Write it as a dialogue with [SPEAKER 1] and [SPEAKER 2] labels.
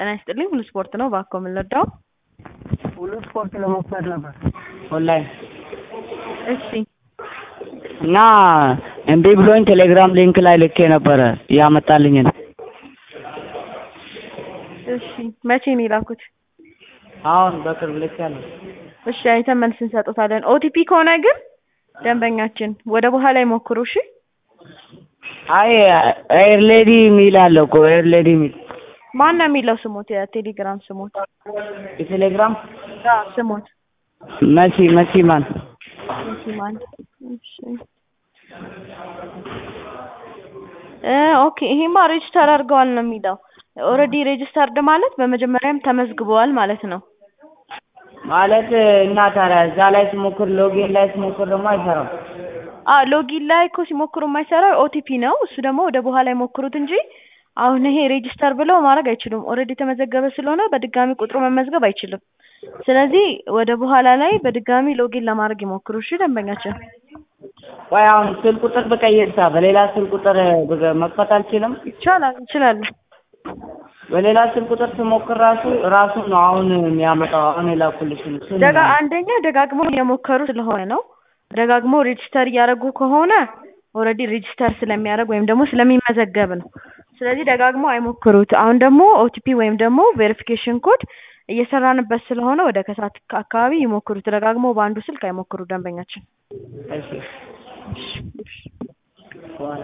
[SPEAKER 1] ጤና ይስጥልኝ ሁሉ ስፖርት ነው እባክዎ ምን ልርዳዎ?
[SPEAKER 2] ሁሉ ስፖርት ለመክፈት ነበር ኦንላይን
[SPEAKER 1] እሺ
[SPEAKER 2] እና እምቢ ብሎኝ ቴሌግራም ሊንክ ላይ ልኬ ነበረ ያመጣልኝን
[SPEAKER 1] እሺ መቼ ነው የላኩት?
[SPEAKER 2] አሁን በቅርብ ልኬያለሁ
[SPEAKER 1] እሺ አይተን መልስ እንሰጥዎታለን ኦቲፒ ከሆነ ግን ደንበኛችን ወደ በኋላ ይሞክሩ እሺ
[SPEAKER 2] አይ ኤር ሌዲ የሚል አለ እኮ ኤር ሌዲ የሚል
[SPEAKER 1] ማን ነው የሚለው ስሞት የቴሌግራም ስሞት
[SPEAKER 2] የቴሌግራም
[SPEAKER 1] አዎ ስሞት
[SPEAKER 2] መሲ መሲ ማን
[SPEAKER 1] መሲ ማን እሺ እ ኦኬ ይሄማ ሬጅስተር አድርገዋል ነው የሚለው ኦልሬዲ ሬጅስተርድ ማለት በመጀመሪያም ተመዝግበዋል ማለት ነው
[SPEAKER 2] ማለት እና ታዲያ እዛ ላይ ስሞክር ሎጊን ላይ ስሞክር ደግሞ አይሰራም
[SPEAKER 1] አዎ ሎጊን ላይ እኮ ሲሞክሩ የማይሰራው ኦቲፒ ነው እሱ ደግሞ ወደ በኋላ ይሞክሩት እንጂ አሁን ይሄ ሬጅስተር ብለው ማድረግ አይችሉም ኦልሬዲ የተመዘገበ ስለሆነ በድጋሚ ቁጥሩ መመዝገብ አይችልም ስለዚህ ወደ በኋላ ላይ በድጋሚ ሎጊን ለማድረግ ይሞክሩ እሺ ደንበኛችን
[SPEAKER 2] ቆይ አሁን ስልክ ቁጥር ብቀይርሳ በሌላ ስልክ ቁጥር ብገ- መክፈት አልችልም
[SPEAKER 1] ይቻላል ይችላሉ
[SPEAKER 2] በሌላ ስልክ ቁጥር ስሞክር ራሱ ራሱን ነው አሁን የሚያመጣው አሁን የላኩልሽን እሱን
[SPEAKER 1] ደጋ አንደኛ ደጋግሞ እየሞከሩ ስለሆነ ነው ደጋግሞ ሬጅስተር እያደረጉ ከሆነ ኦልሬዲ ሬጅስተር ስለሚያደርግ ወይም ደግሞ ስለሚመዘገብ ነው ስለዚህ ደጋግሞ አይሞክሩት አሁን ደግሞ ኦቲፒ ወይም ደግሞ ቬሪፊኬሽን ኮድ እየሰራንበት ስለሆነ ወደ ከሰዓት አካባቢ ይሞክሩት ደጋግሞ በአንዱ ስልክ አይሞክሩ ደንበኛችን
[SPEAKER 2] እሺ